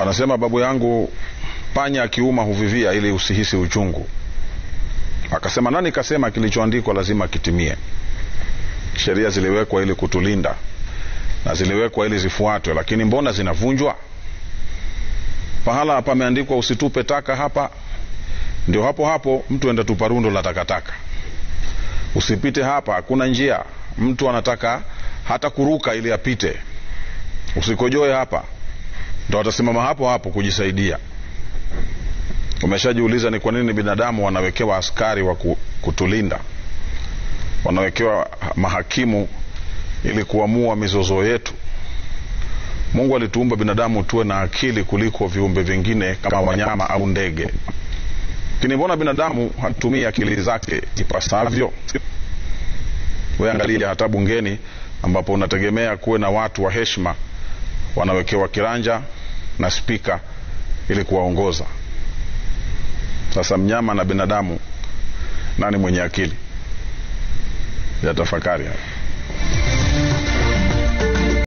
Anasema babu yangu, panya akiuma huvivia ili usihisi uchungu. Akasema nani kasema kilichoandikwa lazima kitimie? Sheria ziliwekwa ili kutulinda na ziliwekwa ili zifuatwe, lakini mbona zinavunjwa? Pahala pameandikwa usitupe taka hapa, ndio hapo hapo mtu enda tupa rundo la takataka. Usipite hapa, hakuna njia, mtu anataka hata kuruka ili apite. Usikojoe hapa, ndo atasimama hapo hapo kujisaidia. Umeshajiuliza ni kwa nini binadamu wanawekewa askari wa kutulinda, wanawekewa mahakimu ili kuamua mizozo yetu? Mungu alituumba binadamu tuwe na akili kuliko viumbe vingine kama wanyama au ndege, lakini mbona binadamu hatumii akili zake ipasavyo? We angalia hata bungeni ambapo unategemea kuwe na watu wa heshima, wanawekewa kiranja na spika ili kuwaongoza. Sasa mnyama na binadamu, nani mwenye akili? Ya tafakari haya.